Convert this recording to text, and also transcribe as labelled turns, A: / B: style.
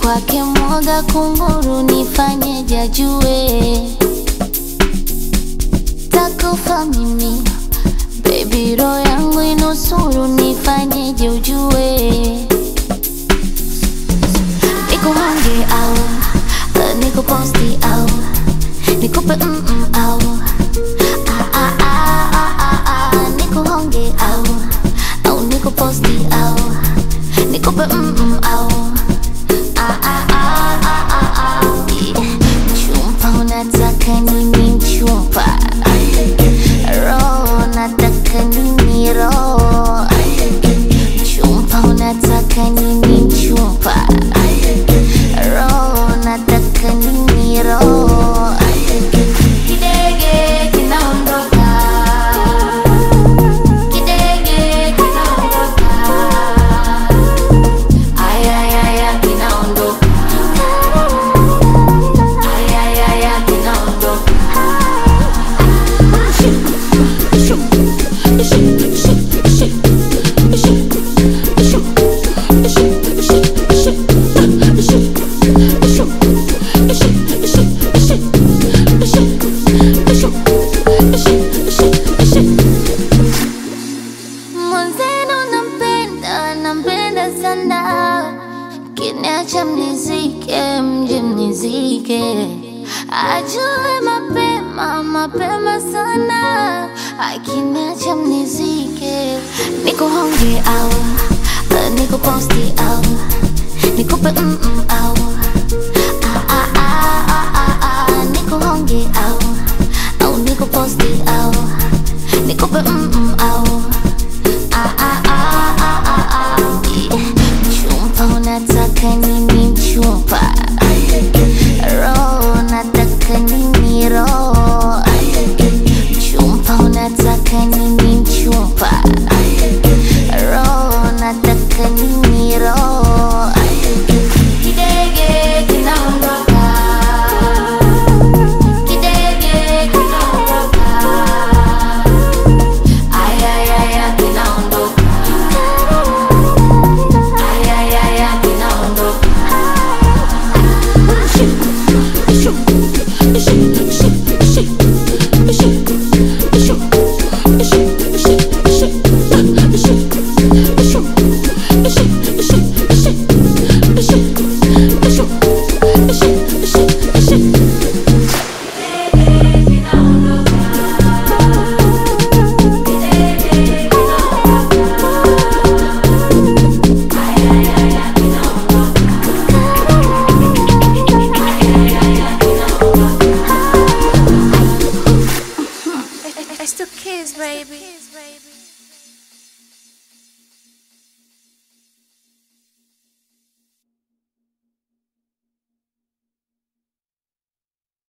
A: kwake mwoga kunguru, nifanyeje ajue takufa mimi Baby roho yangu inusuru, nifanyeje ujue nikuhonge au uh, nikuposti au nikupe mm -mm, au ah, ah, ah, ah, ah, ah, nikuhonge au au nikuposti au nikupe mm -mm, au ah, ah, ah, ah, ah, ah. Chumpa unataka nini mchumpa roho nataka nini roho chumpa unataka nini mchumpa roho nataka nini roho kidege kinaondoka kidege kinaondoka ayayaya kinaondoka ayayaya kinaondoka Mwenzenu nampenda, nampenda sana, kiniacha mnizike, mje mnizike, ajue mapema, mapema sana, akiniacha mnizike, nikuhonge au uh, nikuposti au nikupe mm